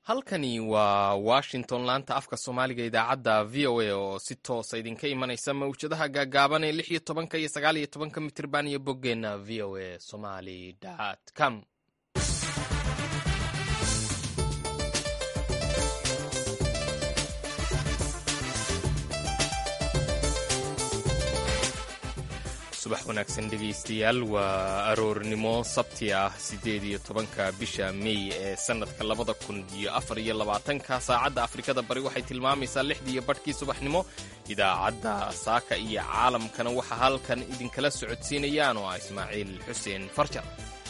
halkani waa washington laanta afka soomaaliga idaacadda v o a oo si toosa idinka imanaysa mawjadaha gaagaaban ee lix iyo tobanka iyo sagaal iyo tobanka mitirban iyo boggeenna v o a somali com subax wanaagsan dhegaystayaal waa aroornimo sabti ah siddeed iyo tobanka bisha mey ee sannadka labada kun iyo afar iyo labaatanka saacadda afrikada bari waxay tilmaamaysaa lixdii iyo badhkii subaxnimo idaacadda saaka iyo caalamkana waxaa halkan idinkala socodsiinayaan oo ah ismaaciil xuseen farjar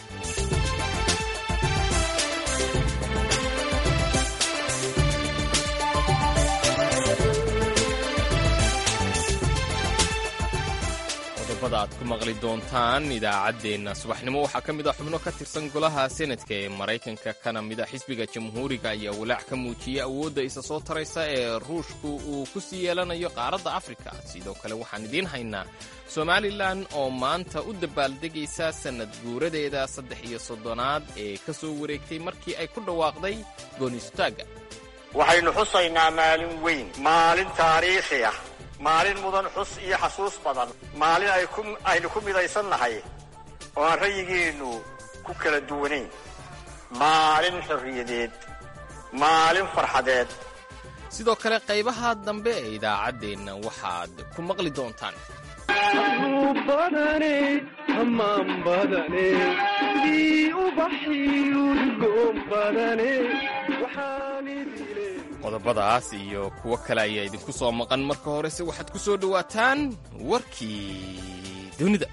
qodobada aad ku maqli doontaan idaacaddeenna subaxnimo waxaa ka mid ah xubno ka tirsan golaha senadka ee maraykanka kana mid a xisbiga jamhuuriga ayaa walaac ka muujiyey awoodda isa soo taraysa ee ruushku uu ku sii yeelanayo qaaradda afrika sidoo kale waxaan idiin haynaa somalilan oo maanta u dabaaldegaysa sannad guuradeeda saddex iyo soddonaad ee ka soo wareegtay markii ay ku dhawaaqday goonistaagga waxaynu xusaynaa maalin weyn maalin taariikhi ah maalin mudan xus iyo xasuus badan maalin aynu ku midaysan nahay oo aan rayigeennu ku kala duwanayn maalin xorriyadeed maalin farxadeed sidoo kale qaybaha dambe ee idaacaddeenna waxaad ku maqli doontaan qodobadaas iyo kuwo kale ayaa idinku soo maqan marka horese waxaad ku soo dhowaataan warkii dunida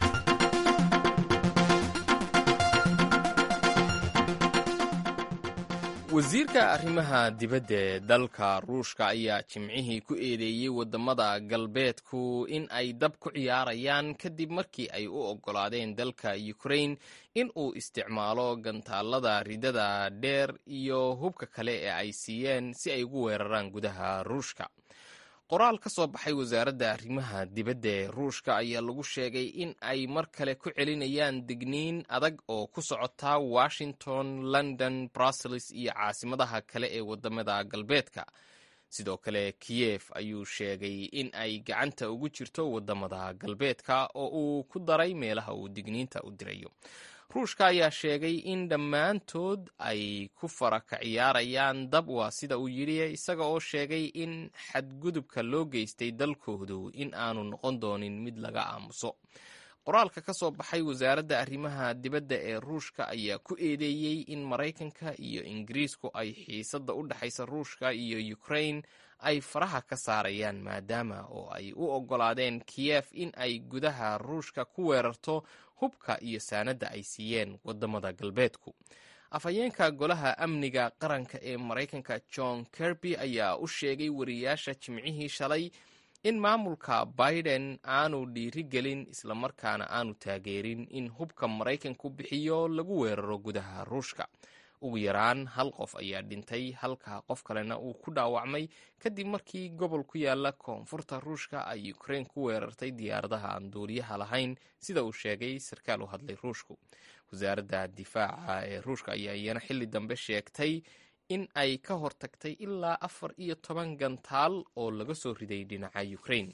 wasiirka arrimaha dibadda ee dalka ruushka ayaa jimcihii ku eedeeyey waddamada galbeedku in ay dab ku ciyaarayaan kadib markii ay u oggolaadeen dalka ukrain in uu isticmaalo gantaalada ridada dheer iyo hubka kale ee ay siiyeen si ay ugu weeraraan gudaha ruushka qoraal ka soo baxay wasaaradda arrimaha dibadda ee ruushka ayaa lagu sheegay in ay mar kale ku celinayaan digniin adag oo ku socota washington london brussels iyo caasimadaha kale ee waddamada galbeedka sidoo kale kiyef ayuu sheegay in ay gacanta ugu jirto waddamada galbeedka oo uu ku daray meelaha uu digniinta u dirayo ruushka ayaa sheegay in dhammaantood ay ku fara ka ciyaarayaan dab waa sida uu yidhi isaga oo sheegay in xadgudubka loo geystay dalkoodu in aanu noqon doonin mid laga aamuso qoraalka ka soo baxay wasaaradda arrimaha dibadda ee ruushka ayaa ku eedeeyey in maraykanka iyo ingiriisku ay xiisadda u dhexaysa ruushka iyo ukrain ay faraha ka saarayaan maadaama oo ay u oggolaadeen kiyef in ay gudaha ruushka ku weerarto hubka iyo saanadda ay siiyeen waddamada galbeedku afhayeenka golaha amniga qaranka ee maraykanka john kerby ayaa u sheegay wariyaasha jimcihii shalay in maamulka biden aanu dhiirigelin islamarkaana aanu taageerin in hubka maraykanku bixiyo lagu weeraro gudaha ruushka ugu yaraan hal qof ayaa dhintay halka qof kalena uu ku dhaawacmay kadib markii gobol ku yaala koonfurta ruushka ay ukrain ku weerartay diyaaradaha aan duuliyaha lahayn sida uu sheegay sarkaal u hadlay ruushku wasaaradda difaaca ee ruushka ayaa iyana xilli dambe sheegtay in ay ka hortagtay ilaa afar iyo toban gantaal oo laga soo riday dhinaca ukrain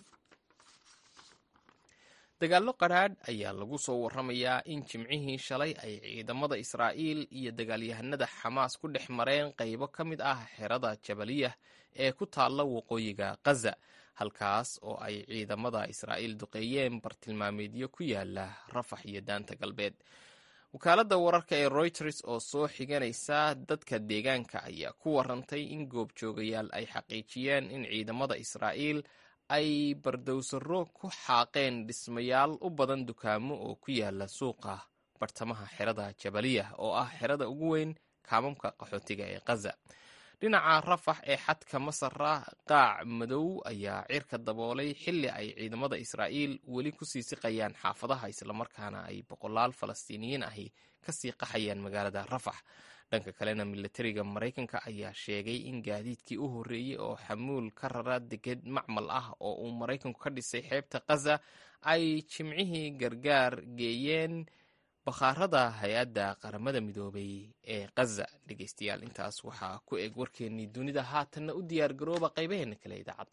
dagaallo qadhaadh ayaa lagu soo warramayaa in jimcihii shalay ay ciidamada israa'iil iyo dagaalyahanada xamaas ku dhex mareen qaybo ka mid ah xerada jabaliyah ee ku taalla waqooyiga khaza halkaas oo ay ciidamada israa'iil duqeeyeen bartilmaameedyo ku yaala rafax iyo daanta galbeed wakaaladda wararka ee reuters oo soo xiganaysa dadka deegaanka ayaa ku warantay in goobjoogayaal ay xaqiijiyeen in ciidamada israa'iil ay bardowsaro ku xaaqeen dhismayaal u badan dukaamo oo ku yaala suuqa bartamaha xerada jabaliyah oo ah xerada ugu weyn kaamamka qaxootiga ee khaza dhinaca rafax ee xadka masara qaac madow ayaa cirka daboolay xilli ay ciidamada israa'iil weli kusii siqayaan xaafadaha islamarkaana ay boqolaal falastiiniyiin ahi kasii qaxayaan magaalada rafax dhanka kalena milatariga maraykanka ayaa sheegay in gaadiidkii u horreeyey oo xamuul ka rara deged macmal ah oo uu maraykanku ka dhisay xeebta khaza ay jimcihii gargaar geeyeen bakhaarada hay-adda qaramada midoobay ee khaza dhegeystayaal intaas waxaa ku eg warkeennii dunida haatanna u diyaar garooba qaybaheena kale idaacadda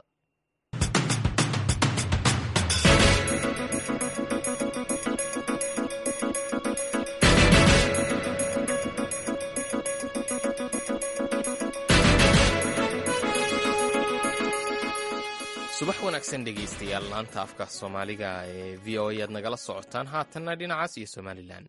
subax wanaagsan dhegeystayaal laanta afka soomaaliga ee v o a aad nagala socotaan haatanna dhinacaas iyo somalilan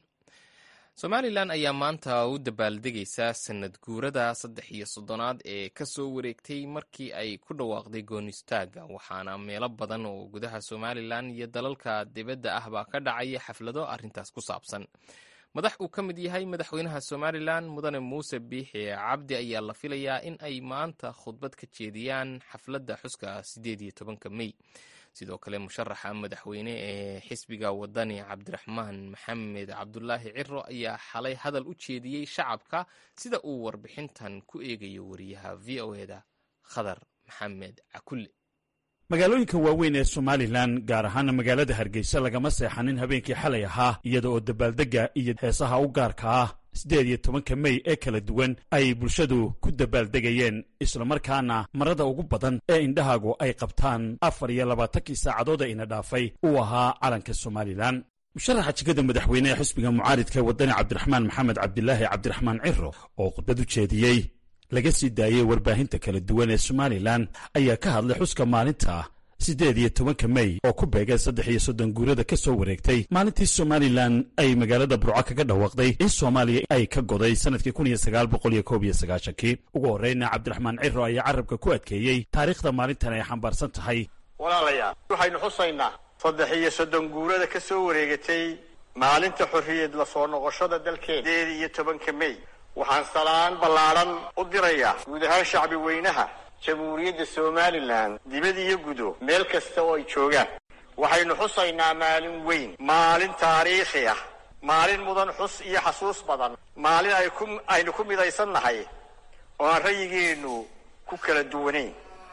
somalilan ayaa maanta u dabaaldegaysa sanad guurada saddex iyo soddonaad ee ka soo wareegtay markii ay ku dhawaaqday goonistaagga waxaana meelo badan oo gudaha somalilan iyo dalalka dibadda ah baa ka dhacaya xaflado arrintaas ku saabsan madax uu ka mid yahay madaxweynaha somalilan mudane muuse biixi cabdi ayaa la filayaa in ay maanta khudbad ka jeediyaan xafladda xuska sideed iyo tobanka mey sidoo kale musharaxa madaxweyne ee xisbiga wadani cabdiraxmaan maxamed cabdulaahi ciro ayaa xalay hadal u jeediyey shacabka sida uu warbixintan ku eegayo wariyaha v o eda khadar maxamed cakulle magaalooyinka waaweyn ee somalilan gaar ahaana magaalada hargeysa lagama seexanin habeenkii xalay ahaa iyada oo dabaaldegga iyo heesaha u gaarka ah siddeed iyo tobanka mey ee kala duwan ay bulshadu ku dabaaldegayeen islamarkaana marada ugu badan ee indhahaagu ay qabtaan afar iyo labaatankii saacadood ee ina dhaafay uu ahaa calanka somalilan musharaxa jegada madaxweyne ee xisbiga mucaaridka ee waddani cabdiraxmaan maxamed cabdilaahi cabdiraxmaan ciro oo khudbad u jeediyey laga sii daayey warbaahinta kala duwan ee somalilan ayaa ka hadlay xuska maalinta siddeed iyo tobanka mey oo ku beegay saddex iyo soddon guurada ka soo wareegtay maalintii somalilan ay magaalada burco kaga dhawaaqday in soomaaliya ay ka goday sannadkii kun iyo sagaal boqol iyo koob iyo sagaashankii ugu horreyna cabdiraxmaan ciro ayaa carabka ku adkeeyey taariikhda maalintan ay xambaarsan tahay walaalayaal waxaynu xusaynaa saddex iyo soddon guurada ka soo wareegatay maalinta xorriyad la soo noqoshada dalkeena sideed iyo tobanka mey waxaan salaan ballaadhan u dirayaa guud ahaan shacbi weynaha jamhuuriyadda somalilan dibad iyo gudo meel kasta oo ay joogaan waxaynu xusaynaa maalin weyn maalin taariikhi ah maalin mudan xus iyo xasuus badan maalin ay ku aynu ku midaysan nahay oo aan rayigeennu ku kala duwanayn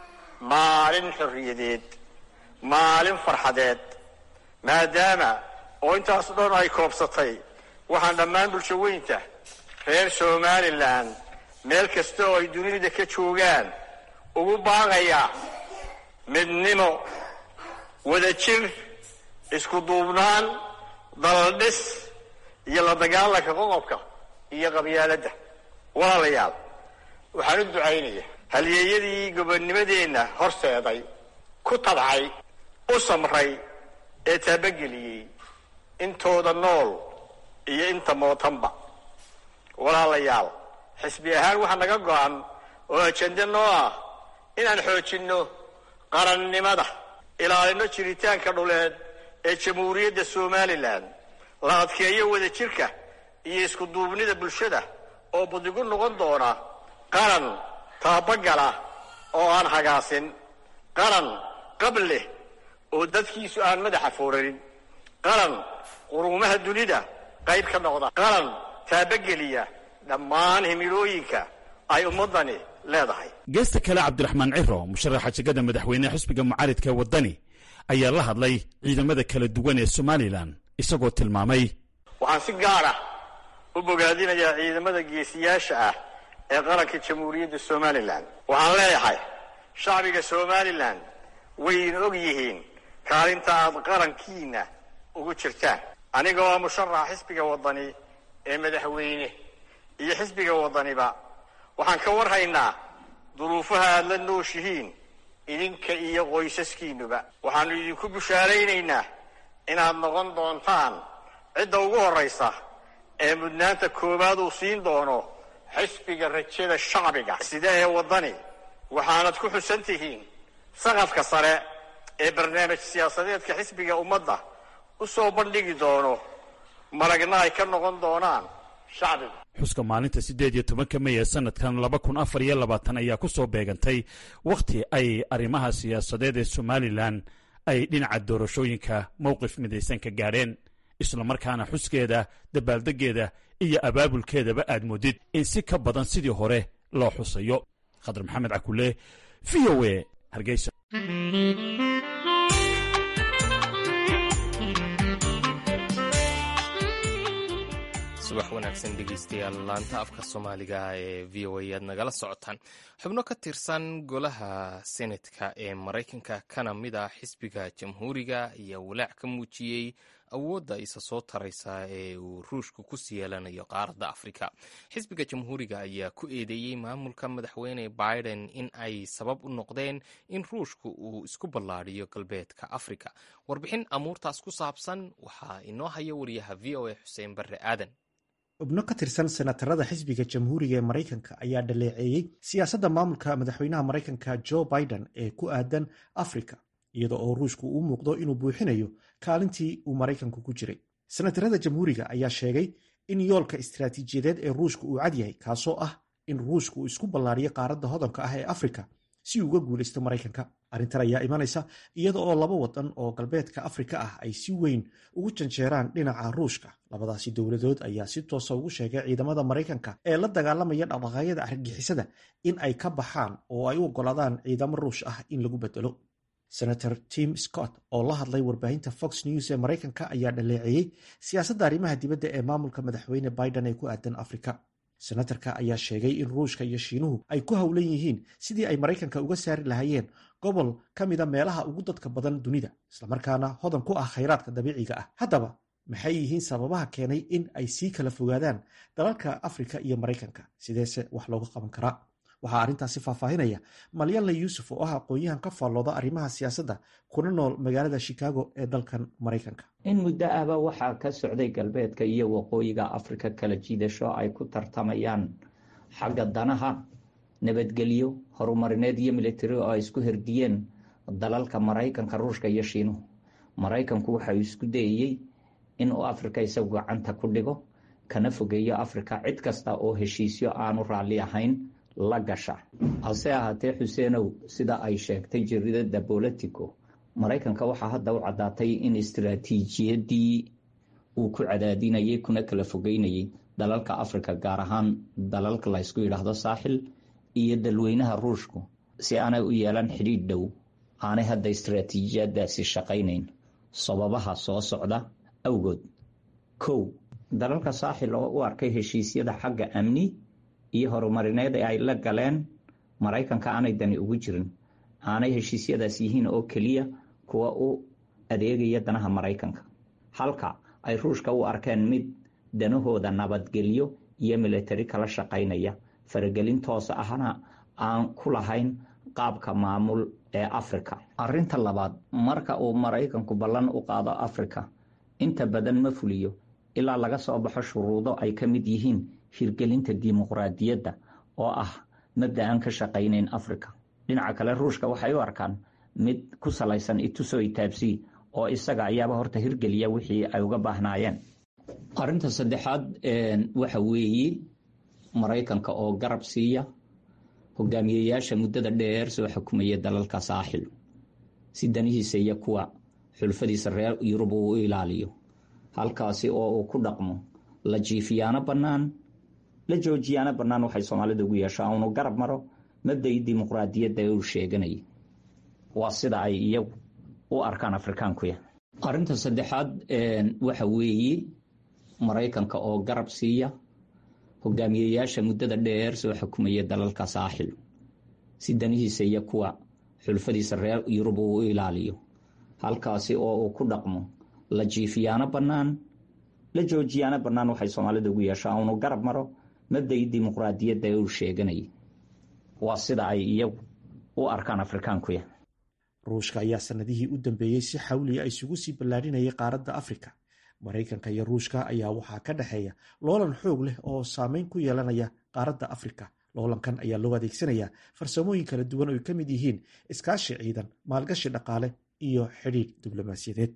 maalin xorriyadeed maalin farxadeed maadaama oo intaas dhan ay koobsatay waxaan dhammaan bulsho weynta reer somalilan meel kasta oo ay dunida ka joogaan ugu baaqayaa midnimo wadajir isku duubnaan daladhis iyo la dagaalanka qoqobka iyo qabyaaladda walaalayaal waxaan u ducaynaya halyeeyadii gobonnimadeenna horseeday ku tabcay u samray ee taabageliyey intooda nool iyo inta mootanba walaalayaal xisbi ahaan waxaa naga go-an oo ajende noo ah inaan xoojinno qarannimada ilaalino jiritaanka dhuleed ee jamhuuriyadda somalilan la adkeeyo wadajirka iyo isku duubnida bulshada oo budigu noqon doona qaran taabagala oo aan hagaasin qaran qab leh oo dadkiisu aan madaxa foorarin qaran quruumaha dunida qayb ka noqda qaran taabageliya dhammaan himilooyinka ay ummaddani leedahay geesta kale cabdiraxmaan ciro musharaxa jegada madaxweyne xisbiga mucaaridka ee waddani ayaa la hadlay ciidamada kala duwan ee somalilan isagoo tilmaamay waxaan si gaar ah u bogaadinayaa ciidamada geesiyaasha ah ee qaranka jamhuuriyadda somalilan waxaan leeyahay shacbiga somalilan wayna og yihiin kaalinta aad qarankiina ugu jirtaan aniga oo musharaxa xisbiga waddani ee madaxweyne iyo xisbiga waddaniba waxaan ka warhaynaa duruufaha aad la nooshihiin idinka iyo qoysaskiinuba waxaannu idinku bushaaraynaynaa inaad noqon doontaan cidda ugu horraysa ee mudnaanta koowaad uu siin doono xisbiga rajada shacbiga sida ee waddani waxaanad ku xusan tihiin saqafka sare ee barnaamij siyaasadeedka xisbiga ummadda u soo bandhigi doono maragna ay ka noqon doonaan shacbiga xuska maalinta siddeed iyo tobanka mey ee sanadkan laba kun afar iyo labaatan ayaa ku soo beegantay wakhti ay arrimaha siyaasadeed ee somalilan ay dhinaca doorashooyinka mowqif midaysan ka gaadheen islamarkaana xuskeeda dabaaldeggeeda iyo abaabulkeedaba aad moodid in si ka badan sidii hore loo xusayo khadar maxamed cakule v o e hargeysa subax wanaagsan dhegeystayaal laanta afka soomaaliga ee v o a aad nagala socotaan xubno ka tirsan golaha senetka ee maraykanka kana mid ah xisbiga jamhuuriga ayaa walaac ka muujiyey awoodda isa soo taraysa ee uu ruushku ku sii yeelanayo qaaradda afrika xisbiga jamhuuriga ayaa ku eedeeyey maamulka madaxweyne biden in ay sabab u noqdeen in ruushku uu isku ballaadhiyo galbeedka afrika warbixin amuurtaas ku saabsan waxaa inoo haya wariyaha v o a xuseen barre aadan xubno ka tirsan senatarada xisbiga jamhuuriga ee maraykanka ayaa dhaleeceeyey siyaasadda maamulka madaxweynaha maraykanka joe biden ee ku aadan afrika iyada oo ruushku uu muuqdo inuu buuxinayo kaalintii uu maraykanku ku jiray senatarada jamhuuriga ayaa sheegay in yoolka istaraatiijiyadeed ee ruushka uu cad yahay kaasoo ah in ruushku uu isku ballaariyo qaaradda hodanka ah ee afrika si uu uga guulaysto maraykanka arrintan ayaa imanaysa iyada oo laba wadan oo galbeedka afrika ah ay si weyn ugu janjeeraan dhinaca ruushka labadaasi dowladood ayaa si toosa ugu sheegay ciidamada maraykanka ee la dagaalamaya dhaqdhaqaaqyada argagixisada in ay ka baxaan oo ay u oggolaadaan ciidamo ruush ah in lagu bedelo senator tim scott oo la hadlay warbaahinta fox news ee maraykanka ayaa dhaleeceeyey siyaasadda arrimaha dibadda ee maamulka madaxweyne biden ee ku aadan afrika senatarka ayaa sheegay in ruushka iyo shiinuhu ay ku howlan yihiin sidii ay maraykanka uga saari lahaayeen gobol ka mida meelaha ugu dadka badan dunida islamarkaana hodan ku ah khayraadka dabiiciga ah haddaba maxay yihiin sababaha keenay in ay sii kala fogaadaan dalalka afrika iyo maraykanka sideese wax looga qaban karaa waxaa arrintaasi faahfaahinaya malyanle yuusuf oo ah aqoon-yahan ka faallooda arrimaha siyaasadda kuna nool magaalada shikaago ee dalkan maraykanka in muddo ahba waxaa ka socday galbeedka iyo waqooyiga afrika kala jiidasho ay ku tartamayaan xagga danaha nabadgelyo horumarineed iyo militari oo ay isku herdiyeen dalalka maraykanka ruushka iyo shiinuhu maraykanku waxauu isku dayayey inuu afrika isagu gacanta ku dhigo kana fogeeyo afrika cid kasta oo heshiisyo aanu raalli ahayn la gasha hase ahaatee xuseenow sida ay sheegtay jaridada bolitico maraykanka waxaa hadda u caddaatay in istaraatiijiyadii uu ku cadaadinayay kuna kala fogeynayay dalalka afrika gaar ahaan dalalka laysku yidhaahdo saaxil iyo dalweynaha ruushku si aanay u yeelan xidhiidh dhow aanay hadda istaraatiijiyadaasi shaqaynayn sababaha soo socda awgood kow dalalka saaxil oo u arkay heshiisyada xagga amni iyo horumarineed ee ay la galeen maraykanka aanay dani ugu jirin aanay heshiisyadaas yihiin oo keliya kuwa u adeegaya danaha maraykanka halka ay ruushka u arkeen mid danahooda nabadgelyo iyo militari kala shaqaynaya faragelin toos ahna aan ku lahayn qaabka maamul ee afrika arinta labaad marka uu maraykanku ballan u qaado afrika inta badan ma fuliyo ilaa laga soo baxo shuruudo ay ka mid yihiin hirgelinta dimuqraadiyadda oo ah mabda aan ka shaqaynayn afrika dhinaca kale ruushka waxay u arkaan mid ku salaysan ituso itaabsi oo isaga ayaaba horta hirgeliya wixii ay uga baahnaayeen arinta saddexaad waxa weeye maraykanka oo garab siiya hogaamiyeyaasha muddada dheer soo xukumaya dalalka saaxil si danihiisa iyo kuwa xulfadiisa reer yurub uu u ilaaliyo halkaasi oo uu ku dhaqmo la jiifiyaano bannaan la joojiyaano bannaan waxay soomaalida ugu yeeshaa unu garab maro mabdai dimuqraadiyadda ee uu sheeganayay waa sida ay iyagu u arkaan afrikaankuya arinta saddexaad waxa weeye maraykanka oo garab siiya hogaamiyeyaasha muddada dheer soo xukumaya dalalka saaxil si danihiisa iyo kuwa xulfadiisa reer yurub uu u ilaaliyo halkaasi oo uu ku dhaqmo la jiifiyaano bannaan la joojiyaano bannaan waxay soomaalida ugu yeeshaa unu garab maro mabdai dimuqraadiyadda ee uu sheeganayay waa sida ay iyagu u arkaan afrikaankuya ruushka ayaa sanadihii u dambeeyey si xawliya isugu sii ballaadhinayay qaaradda afrika maraykanka iyo ruushka ayaa waxaa ka dhexeeya loolan xoog leh oo saameyn ku yeelanaya qaaradda afrika loolankan ayaa loo adeegsanayaa farsamooyin kala duwan oo ay ka mid yihiin iskaashi ciidan maalgashi dhaqaale iyo xidhiidh diblomaasiyadeed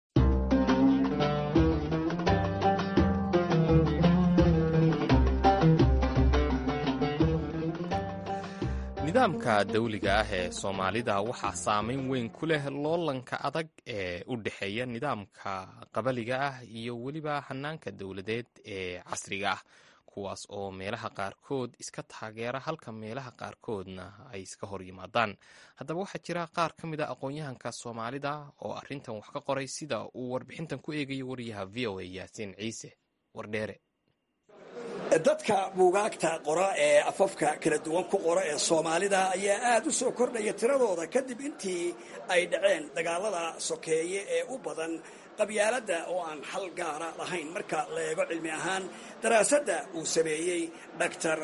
nidaamka dawliga ah ee soomaalida waxaa saameyn weyn ku leh loolanka adag ee u dhexeeya nidaamka qabaliga ah iyo weliba hanaanka dowladeed ee casriga ah kuwaas oo meelaha qaarkood iska taageera halka meelaha qaarkoodna ay iska hor yimaadaan haddaba waxaa jira qaar ka mid a aqoon-yahanka soomaalida oo arrintan wax ka qoray sida uu warbixintan ku eegayo wariyaha v o a yaasiin ciise wardheere dadka buugaagta qora ee afafka kala duwan ku qora ee soomaalida ayaa aada u soo kordhaya tiradooda kadib intii ay dhaceen dagaalada sokeeye ee u badan qabyaaladda oo aan xal gaara lahayn marka la eego cilmi ahaan daraasadda uu sameeyey doctor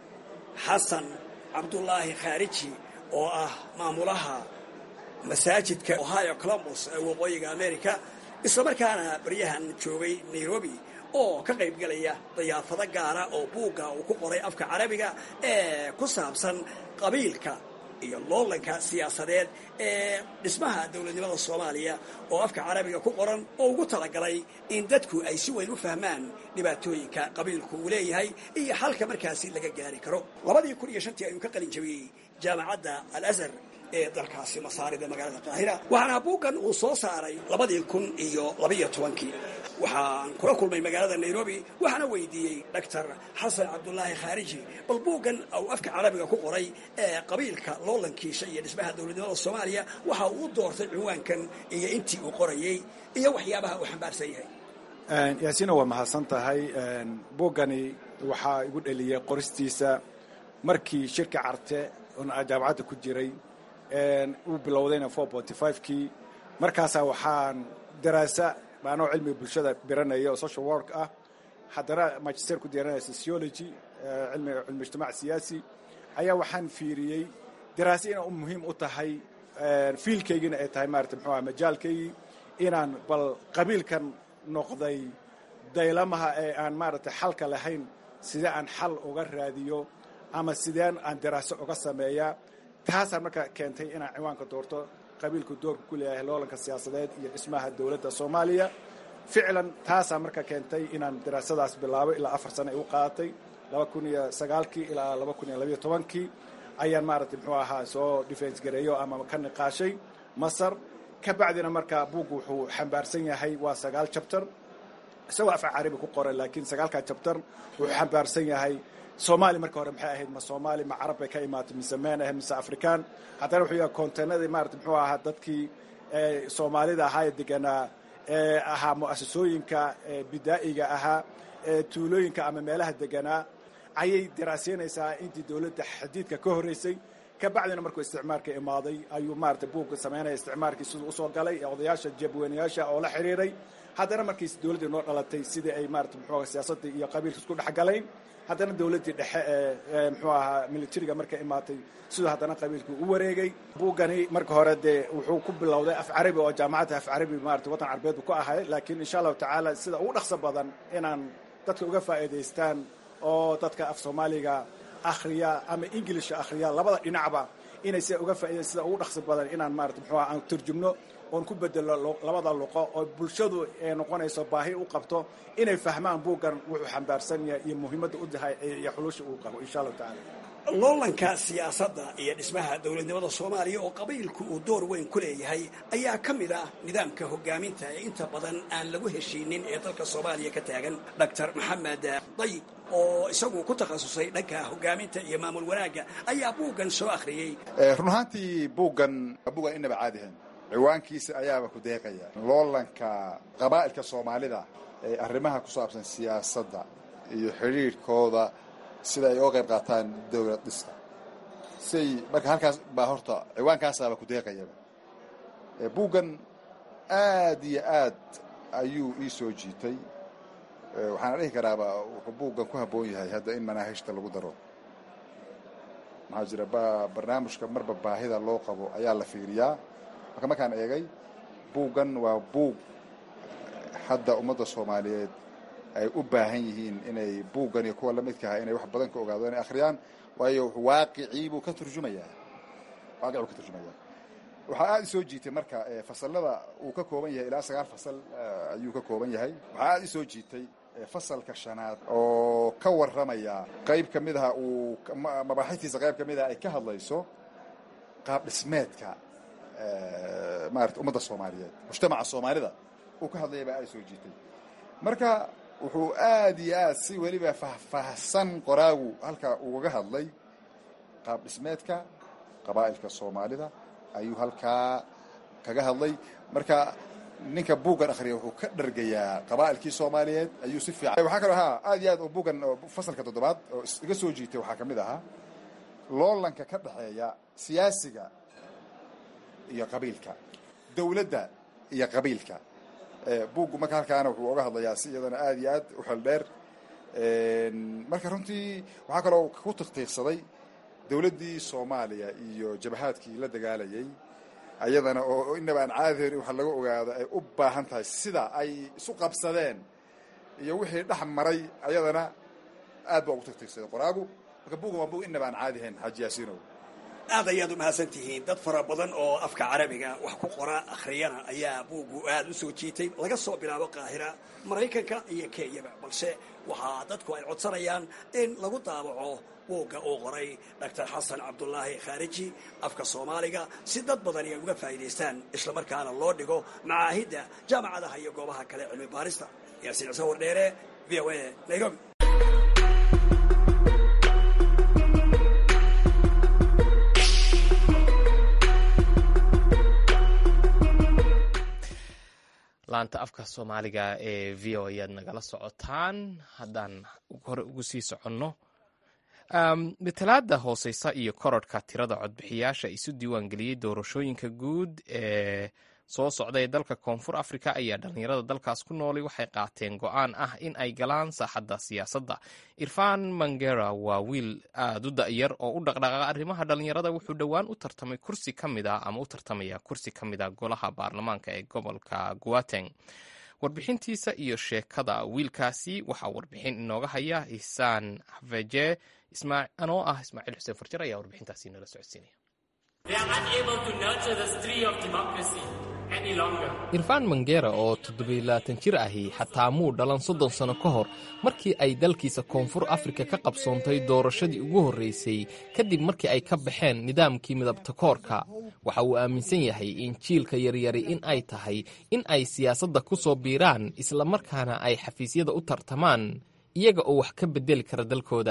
xasan cabdulaahi khaariji oo ah maamulaha masaajidka ohio columbus ee waqooyiga america islamarkaana baryahan joogay nairobi oo ka qaybgalaya dayaafado gaara oo buugga uu ku qoray afka carabiga ee ku saabsan qabiilka iyo loolanka siyaasadeed ee dhismaha dowladnimada soomaaliya oo afka carabiga ku qoran oo ugu talagalay in dadku ay si weyn u fahmaan dhibaatooyinka qabiilku uu leeyahay iyo xalka markaasi laga gaari karo labadii kun iyo shantii ayuu ka qalin jabiyey jaamacadda al azhar ee dalkaasi masaarida magaalada qaahira waxaana buuggan uu soo saaray labadii kun iyo labayo tobankii waxaan kula kulmay magaalada nairobi waxaana weydiiyey doctor xasan cabdulaahi khaariji bal buuggan uu afka carabiga ku qoray ee qabiilka loolankiisa iyo dhismaha dowladnimada soomaaliya waxa uu u doortay cinwaankan iyo intii uu qorayey iyo waxyaabaha uu xambaarsan yahay yaasiina waa mahadsan tahay buuggani waxaa igu dheliyey qoristiisa markii shirka carte oon jaamacadda ku jiray uu bilowdayna kii markaasaa waxaan daraasa maanoo cilmiga bulshada biranaya oo social work ah haddana magister ku diyaranaya sociology cilmiga cilmi ijtimaac siyaasi ayaa waxaan fiiriyey daraasa inay u muhiim u tahay fiilkaygina ay tahay maarata muxuu aha majaalkaygii inaan bal qabiilkan noqday daylamaha ee aan maaragtay xalka lahayn sidee aan xal uga raadiyo ama sideen aan daraaso uga sameeyaa taasaa marka keentay inaan ciwaanka doorto qabiilku doorka ku leeyahay loolanka siyaasadeed iyo dhismaha dowladda soomaaliya ficlan taasaa marka keentay inaan daraasadaas bilaabo ilaa afar sano ay u qaadatay laba kun iyo sagaalkii ilaa laba kun iyo labayo tobankii ayaan maaragtay muxuu ahaa soo defense gareeyo ama ka niqaashay masar ka bacdina marka buuggu wuxuu xambaarsan yahay waa sagaal jabtar isagoo afka carabi ku qoran laakiin sagaalkaa jabtar wuxuu xambaarsan yahay soomaali marka hore maxay ahayd ma soomaali ma carab bay ka imaatay mise meen ah mise afrikaan haddana wuxuu yahay konteenadii maarata muxuu ahaa dadkii soomaalida ahaa ee deganaa ee ahaa mu'asasooyinka bidaa'iga ahaa ee tuulooyinka ama meelaha deganaa ayay daraaseynaysaa intii dowladda xadiidka ka horreysay ka bacdina markuu isticmaarka imaaday ayuu maarata buugga samaynaya isticmaarkii siduu usoo galay ee odayaasha jabweynayaasha oo la xidhiiray haddana markiis dowladdii noo dhalatay sidii ay maarata muxuu siyaasaddii iyo qabiilka isku dhexgalayn haddana dowladdii dhexe ee muxuu ahaa militariga markay imaatay siduu haddana qabiilkii u wareegay buuggani marka hore dee wuxuu ku bilowday af carabi oo jaamacadda af carabi maarata waddan carbeed buu ku ahay laakiin insha allahu tacaala sida ugu dhaqso badan inaan dadka uga faa'iidaystaan oo dadka af soomaaliga akhriya ama ingilishka akhriya labada dhinacba inay sida uga faa'idayn sida ugu dhaqso badan inaan maarata muxuu aan turjumno oon ku bedelo labada luqo oo bulshadu ay noqonayso baahi u qabto inay fahmaan buuggan wuxuu xambaarsan yahay iyo muhiimadda u tahay iyo xulusha uu qabo insha allahu tacala loolanka siyaasadda iyo dhismaha dowladnimada soomaaliya oo qabiilku uu door weyn ku leeyahay ayaa ka mid ah nidaamka hogaaminta ee inta badan aan lagu heshiinin ee dalka soomaaliya ka taagan doctor maxamed dayib oo isagu ku takhasusay dhanka hogaaminta iyo maamul wanaagga ayaa buuggan soo akhriyey run ahaantii buuggan buuggan inaba caadihan ciwaankiisa ayaaba ku deeqaya loolanka qabaa'ilka soomaalida ee arrimaha ku saabsan siyaasadda iyo xidhiirhkooda sida ay uga qayb qaataan dowlad dhista siay marka halkaas baa horta ciwaankaasaaba ku deeqayaba buuggan aad iyo aad ayuu ii soo jiitay waxaana dhihi karaaba wuxuu buuggan ku habboon yahay hadda in manaahijta lagu daro maxaa jira barnaamijka marba baahida loo qabo ayaa la fiiriyaa marka markaan eegay buuggan waa buug hadda ummadda soomaaliyeed ay u baahan yihiin inay buuggan iyo kuwa lamidka ah inay wax badan ka ogaado inay akhriyaan waayo waaqicii buu ka turjumayaa waaqic buu ka turjumayaa waxaa aada isoo jiitay marka fasalada uu ka kooban yahay ilaa sagaal fasal ayuu ka kooban yahay waxaa aada isoo jiitay fasalka shanaad oo ka warramaya qayb ka mid aha uu mabaaxiftiisa qayb ka mid aha ay ka hadlayso qaab dhismeedka maarata ummadda soomaaliyeed mujtamaca soomaalida uu ka hadlaya baa aada soo jiitay marka wuxuu aada iyo aad si weliba fahfaahsan qoraagu halkaa ugaga hadlay qaab dhismeedka qabaa'ilka soomaalida ayuu halkaa kaga hadlay marka ninka buuggan akhriya wuxuu ka dhargayaa qabaa'ilkii soomaaliyeed ayuu si fiican waxaa kaloo haa aad iyo aad oo buuggan oo fasalka toddobaad oo iga soo jiitay waxaa ka mid ahaa loolanka ka dhexeeya siyaasiga iyo qabiilka dowladda iyo qabiilka buuggu marka halkaana wuxuu oga hadlayaa si iyadana aad iyo aad u xel dheer marka runtii waxaa kaloo ku tiqtiiqsaday dowladdii soomaaliya iyo jabahaadkii la dagaalayay ayadana oo inaba aan caadihayn in waxa laga ogaado ay u baahan tahay sida ay isu qabsadeen iyo wixii dhex maray ayadana aad baa ugu tiqtiiqsaday qoraagu marka buuggan waa buug inaba aan caadihayn xaaji yaasiinow aad ayaad u mahadsan tihiin dad fara badan oo afka carabiga wax ku qora akhriyana ayaa buuggu aad u soo jiitay laga soo bilaabo qaahira maraykanka iyo kenyaba balse waxaa dadku ay codsanayaan in lagu daabaco buugga uu qoray doctor xasan cabdulaahi khaariji afka soomaaliga si dad badan ay uga faa'iidaystaan islamarkaana loo dhigo macaahidda jaamacadaha iyo goobaha kale cilmi baarista yaasiin ciise wardheere v o a nairobi laanta afka soomaaliga ee v o ayaad nagala socotaan haddaan hore ugu sii soconno matalaada hooseysa iyo kororhka tirada codbixiyaasha isu diiwaangeliyey doorashooyinka guud ee soo socda ee dalka koonfur africa ayaa dhalinyarada dalkaas ku noolay waxay qaateen go-aan ah in ay galaan saaxadda siyaasadda irfan mangera waa wiil aada u da'yar oo u dhaqdhaqaaqa arrimaha dhalinyarada wuxuu dhowaan u tartamay kursi ka mid a ama u tartamaya kursi ka mid a golaha baarlamaanka ee gobolka guateng warbixintiisa iyo sheekada wiilkaasi waxaa warbixin inooga haya ihsaan haveje anoo ah ismaaciil xuseen farjar ayaa warbixintaasi nala socodsiinaya irfan mangera oo toddobaylaatan jir ahi xataa muu dhalan soddon sano ka hor markii ay dalkiisa koonfur afrika ka qabsoontay doorashadii ugu horreysay kadib markii ay ka baxeen nidaamkii midabtakoorka waxa uu aaminsan yahay in jiilka yaryari in ay tahay in ay siyaasadda ku soo biiraan islamarkaana ay xafiisyada u tartamaan iyaga oo wax ka bedeli kara dalkooda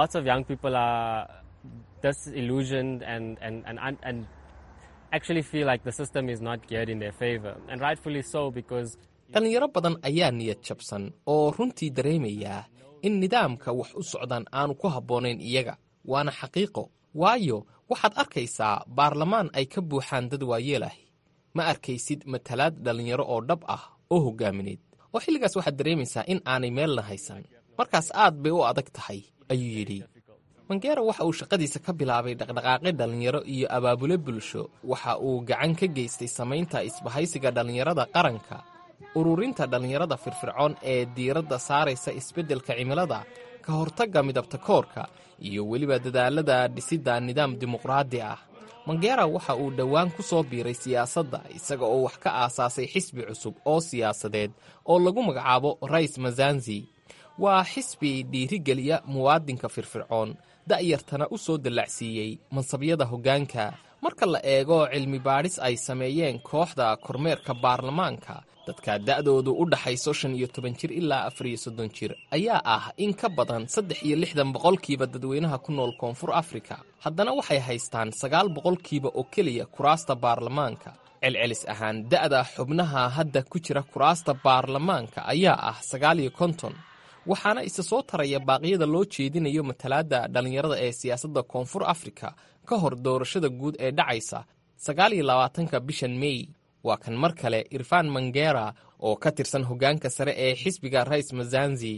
dhalinyaro badan ayaa niyad jabsan oo runtii dareemayaa in nidaamka wax u socdaan aanu ku habboonayn iyaga waana xaqiiqo waayo waxaad arkaysaa baarlamaan ay ka buuxaan dad waayeel ahi ma arkaysid matalaad dhallinyaro oo dhab ah oo hoggaamineed oo xilligaas waxaad dareemaysaa in aanay meelna haysan markaas aad bay u adag tahay ayuu yidhi mangera waxa uu shaqadiisa ka bilaabay dhaqdhaqaaqi dhallinyaro iyo abaabule bulsho waxa uu gacan ka geystay samaynta isbahaysiga dhallinyarada qaranka ururinta dhallinyarada firfircoon ee diiradda saaraysa isbeddelka cimilada ka hortagga midabtakoorka iyo weliba dadaalada dhisidda nidaam dimuqraadi ah mangera waxa uu dhowaan ku soo biiray siyaasadda isaga oo wax ka aasaasay xisbi cusub oo siyaasadeed oo lagu magacaabo rais mazanzi waa xisbi dhiirigeliya muwaadinka firfircoon da'yartana u soo dallacsiiyey mansabyada hoggaanka marka la eego cilmi baadhis ay sameeyeen kooxda kormeerka baarlamaanka dadka da'doodu u dhaxayso shan iyo toban jir ilaa afar iyo soddon jir ayaa ah in ka badan saddex iyo lixdan boqolkiiba dadweynaha ku nool koonfur afrika haddana waxay haystaan sagaal boqolkiiba oo keliya kuraasta baarlamaanka celcelis ahaan da'da xubnaha hadda ku jira kuraasta baarlamaanka ayaa ah sagaal iyo konton waxaana isa soo taraya baaqyada loo jeedinayo matalaadda dhallinyarada ee siyaasadda koonfur afrika ka hor doorashada guud ee dhacaysa sagaal iyo labaatanka bishan mey waa kan mar kale irfan mangera oo ka tirsan hoggaanka sare ee xisbiga rais mazanzi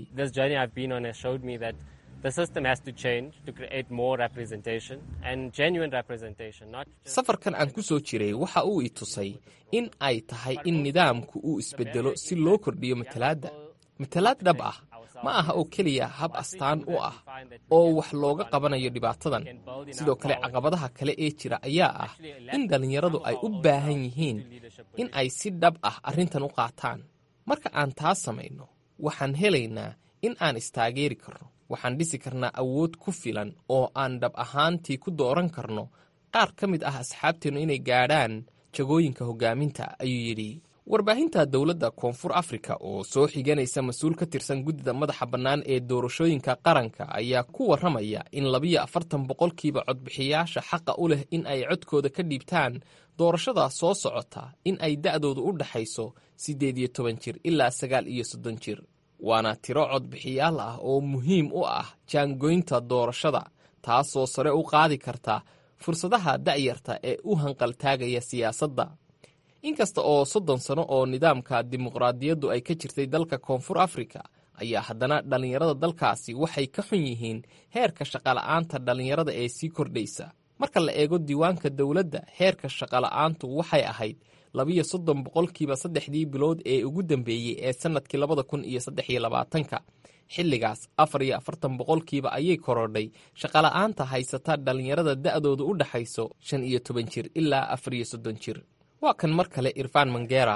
safarkan aan ku soo jiray waxa uu i tusay in ay tahay in nidaamku uu isbedelo si loo kordhiyo matalaadda matalaad dhab ah ma aha oo keliya hab astaan u ah oo wax looga qabanayo dhibaatadan sidoo kale caqabadaha kale ee jira ayaa ah in dhallinyaradu ay u baahan yihiin in ay si dhab ah arrintan u qaataan marka aan taas samayno waxaan helaynaa in aan istaageeri karno waxaan dhisi karnaa awood ku filan oo aan dhab ahaantii ku dooran karno qaar ka mid ah asxaabteennu inay gaadhaan jagooyinka hoggaaminta ayuu yidhi warbaahinta dowladda koonfur afrika oo soo xiganaysa mas-uul ka tirsan guddida madaxa bannaan ee doorashooyinka qaranka ayaa ku warramaya in labiyo afartan boqolkiiba codbixiyaasha xaqa u leh in ay codkooda ka dhiibtaan doorashada soo socota in ay da'doodu u dhaxayso siddeed iyo toban jir ilaa sagaal iyo soddon jir waana tiro codbixiyaal ah oo muhiim u ah jaangoynta doorashada taasoo sare u qaadi karta fursadaha da'yarta ee u hanqaltaagaya siyaasadda inkasta oo soddon sano oo nidaamka dimuqraadiyaddu ay ka jirtay dalka koonfur afrika ayaa haddana dhallinyarada dalkaasi waxay ka xun yihiin heerka shaqala'aanta dhallinyarada ee sii kordhaysa marka la eego diiwaanka dowladda heerka shaqala'aantu waxay ahayd labiyo soddon boqolkiiba saddexdii bilood ee ugu dambeeyey ee sannadkii labada kun iyo saddex iyo labaatanka xilligaas afar iyo afartan boqolkiiba ayay korodhay shaqala'aanta haysata dhallinyarada da'doodu u dhaxayso shan iyo toban jir ilaa afar iyo soddon jir waa kan mar kale irfan mangera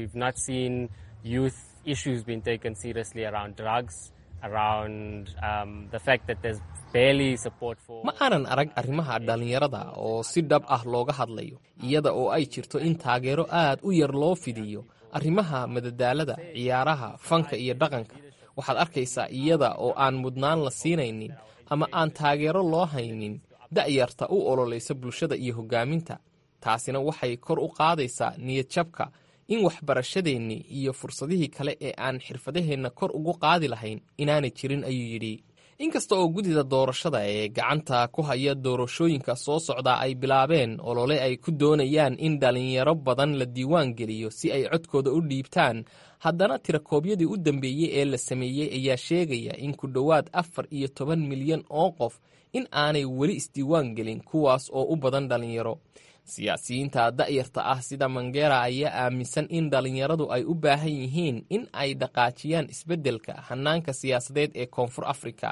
ma aanan arag arrimaha dhallinyarada oo si dhab ah looga hadlayo iyada oo ay jirto in taageero aad u yar loo fidiyo arrimaha madadaalada ciyaaraha fanka iyo dhaqanka waxaad arkaysaa iyada oo aan mudnaan la siinaynin ama aan taageero loo haynin da'yarta u ololaysa bulshada iyo hoggaaminta taasina waxay kor u qaadaysaa niyadjabka in waxbarashadeennii iyo fursadihii kale ee aan xirfadaheenna kor ugu qaadi lahayn inaanay jirin ayuu yidhi inkasta oo guddida doorashada ee gacanta ku haya doorashooyinka soo socdaa ay bilaabeen olole ay ku doonayaan in dhallinyaro badan la diiwaan geliyo si ay codkooda u dhiibtaan haddana tirakoobyadii u dambeeyey ee la sameeyey ayaa sheegaya in ku dhowaad afar iyo toban milyan oo qof in aanay weli isdiiwaan gelin kuwaas oo u badan dhallinyaro siyaasiyiinta da'yarta ah sida mangera ayaa aaminsan in dhallinyaradu ay u baahan yihiin in ay dhaqaajiyaan isbeddelka hannaanka siyaasadeed ee koonfur afrika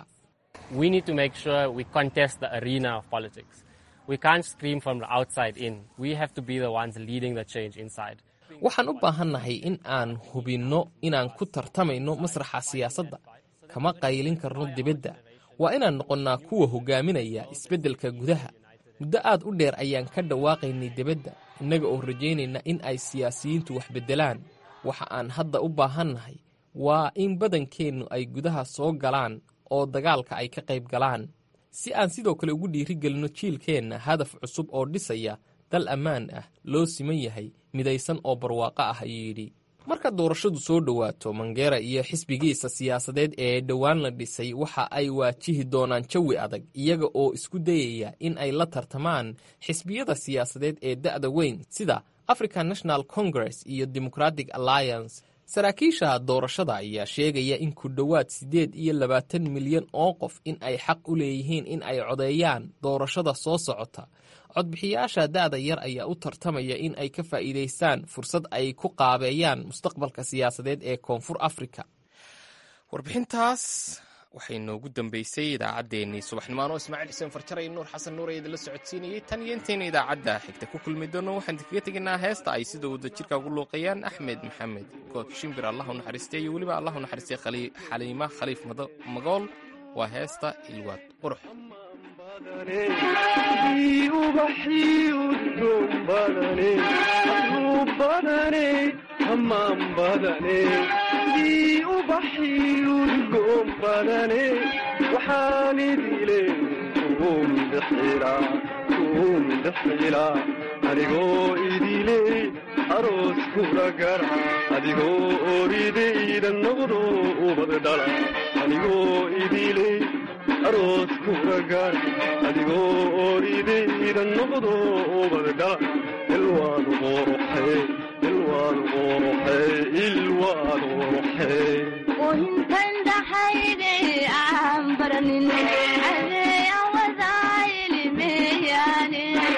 waxaan u baahannahay in aan hubinno inaan ku tartamayno masraxa siyaasadda kama qaylin karno dibadda waa inaan noqonnaa kuwa hoggaaminaya isbeddelka gudaha muddo aad u dheer ayaan ka dhawaaqaynay dibadda innaga oo rajaynayna in ay siyaasiyiintu wax beddelaan waxa aan hadda u baahannahay waa in badankeennu ay gudaha soo galaan oo dagaalka ay ka qayb galaan si aan sidoo kale ugu dhiirigelinno jiilkeenna hadaf cusub oo dhisaya dal ammaan ah loo siman yahay midaysan oo barwaaqo ah ayuu yidhi marka doorashadu soo dhowaato mangera iyo xisbigiisa siyaasadeed ee dhowaan la dhisay waxa ay waajihi doonaan jawi adag iyaga oo isku dayaya in ay la tartamaan xisbiyada siyaasadeed ee da'da weyn sida african national congress iyo democratic alliance saraakiisha doorashada ayaa sheegaya in ku dhowaad siddeed iyo labaatan milyan oo qof in ay xaq u leeyihiin in ay codeeyaan doorashada soo socota codbixiyaasha da'da yar ayaa u tartamaya in ay ka faa'iidaystaan fursad ay ku qaabeeyaan mustaqbalka siyaasadeed ee koonfur afrika warbixintaas waxay noogu dambeysay idaacaddeenii subaxnimaan oo ismaaciil xuseen farjar iyo nuur xasan nuur ee idinla socodsiinayay tan iyo intayna idaacadda xigta ku kulmi doono waxaan idinkaga tegaynaa heesta ay sida wada jirka ugu luuqeeyaan axmed maxamed kook shimbir allah u naxariistay iyo weliba allah u naxariistay xaliima khaliif magool waa heesta ilwaad qurux waxaan idile kuumdexila adigoo idile aroos kula gara adigoo oridayda noqdo ubad dhala adigoo idile aroos kula gara adigoo oridayda noqdo ubad dhala ilwaad qoroxe ilwaad qoroxe ilwaad qoroxe intan dhaxayde aan baranin adeeya wadaayilmeyaane